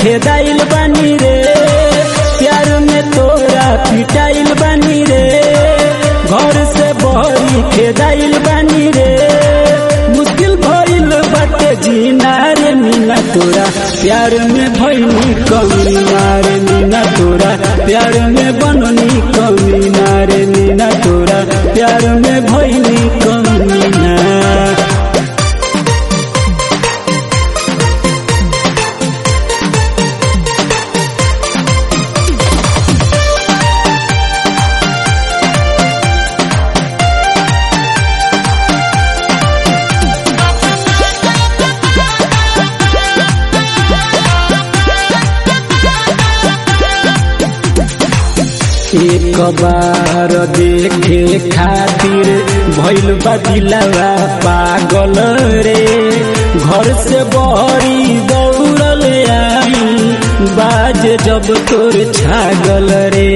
खेदाइल बानी रे प्यार में तोरा पिटाइल बानी रे घर से बहरी खेदाइल बानी रे मुश्किल भइल बाटे जीना रे मीना तोरा प्यार में भइनी कमी रे मीना तोरा प्यार में बननी कमी रे मीना तोरा प्यार में भइनी कमी ना एक बार देखे खातिर भइल बा दिलवा पागल रे घर से बहरी दौड़ल आई बाज जब तोर छागल रे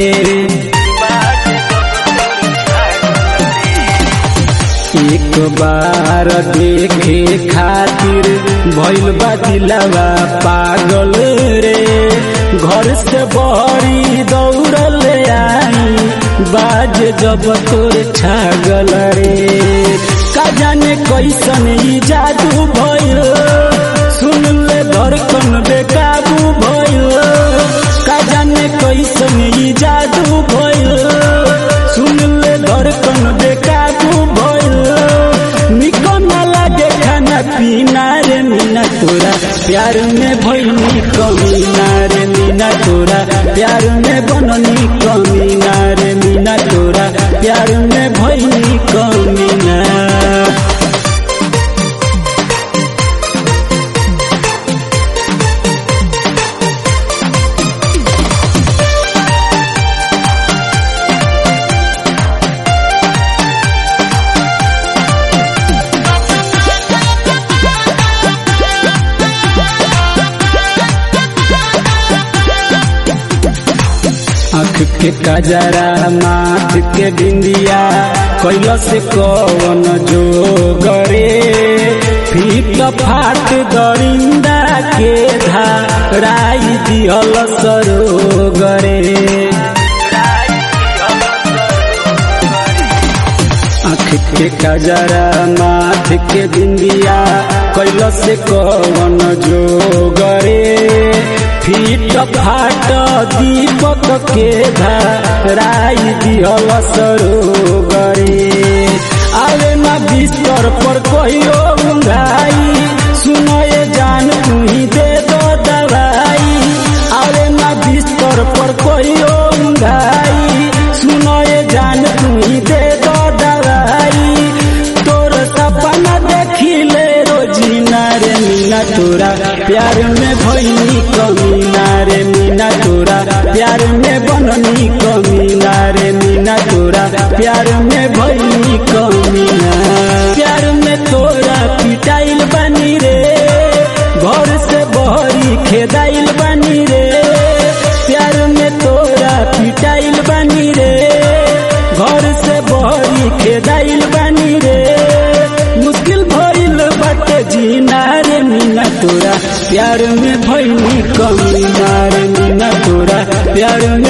एक बार देखे खातिर भइल बा दिलवा पागल रे घर से बहरी दौड़ल आई बाज जब तोर छागल रे का जाने कैसन ई जादू भइल सुन ले धड़कन बेकाबू भइल का जाने कैसन ई जादू भइल सुन ले धड़कन बेकाबू भइल निको न लागे खाना पीना रे मीना तोरा प्यार में भइनी कमी ना रे मीना तोरा प्यार में बननी कमी ना रे मीना तोरा प्यार में भइनी कमी ना आँख के कजरा माथ के बिंदिया कैल से कौन जो गरे फीट फाट दरिंदा के धाराई दिहल सरो गरे आँख के कजरा माथ के बिंदिया कैल से कौन जो गरे फीट फाट दीपक के धराई दिहल सरो गरे आवे न बिस्तर पर कहियो उंगाई सुनो ये जान तू ही दे दो दवाई आवे न बिस्तर पर कहियो उंगाई सुनो ये जान तू ही दे दो दवाई तोर सपना देखी ले रोजीना रे मीना तोरा प्यार में भइनी कमी ना रे मीना तोरा प्यार में बननी कमी ना रे मीना तोरा प्यार में भइनी कमी ना प्यार में तोरा पिटाइल बनी रे घर से बहरी खेदाइल बनी रे प्यार में तोरा पिटाइल बनी रे घर से बहरी खेदाइल बनी रे मुश्किल भइल बाटे जीना रे मीना तोरा प्यार में भइनी कमी ना रे मीना तोरा प्यार